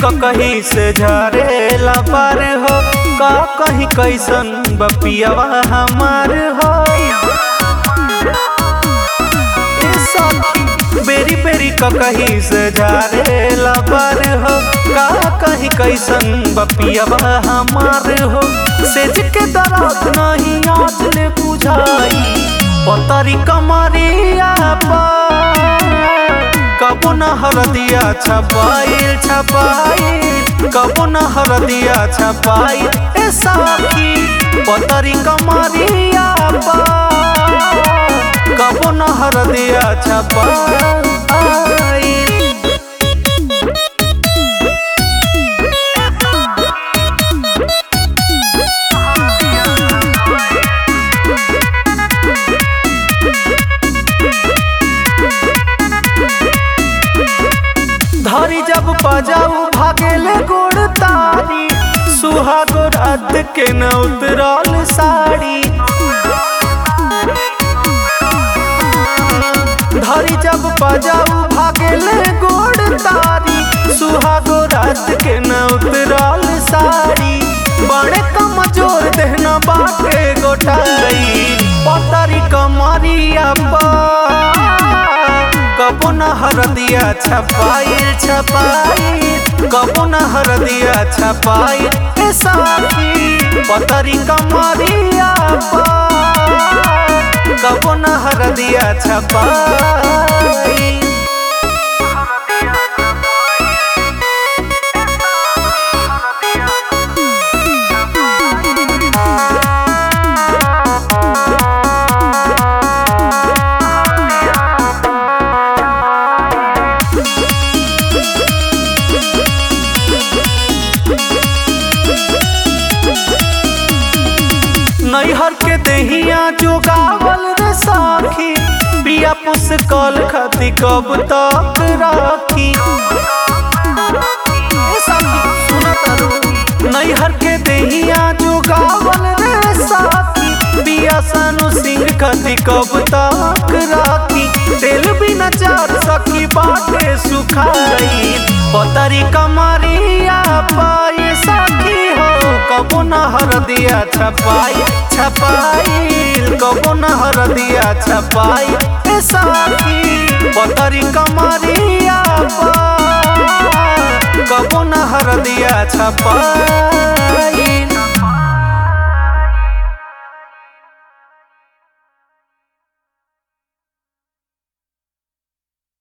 कहीं से झरेला पार हो का कहीं कैसन बपियावा हमार हो ए सखी बेरी बेरी कहीं से झरेला पार हो का कहीं कैसन बपियावा हमार हो सेज के दर्द नहीं आज ले बुझाई पतरी कमरिया पर कबो न हरदिया छपाइल छपाइल कबो न हरदिया छपाइल ए साखी पतरी कमरिया पर कबो न हरदिया छपाइल धरी जब बजाऊ भागेले गोड़ तारी सुहागो रात के न उतरल साड़ी धरी जब बजाऊ भागेले गोड़ तारी सुहागो रात के न उतरल साड़ी बड़े कमजोर देहना बाटे गोटाई पतरी कमरिया पर कबो न हरदिया छपाइल छपाइल कबो न हरदिया छपाइल ए साथी पतरी कमरिया पर कबो न हरदिया छपाइल नैहर के दहिया जो गावल रे साखी पिया पुस कल खती कब तक राखी ए साखी सुना तारू नैहर के दहिया जो गावल रे साखी पिया सानू सिंह खती कब तक राखी तेल बिना चार सखी बाटे सुखाई पतरी कमरिया पाए साखी हो कबो न हरदिया छपाई छपाई कबो न हरदिया छपाई ए साखी पतरी कमरिया पर कबो न हरदिया छपाई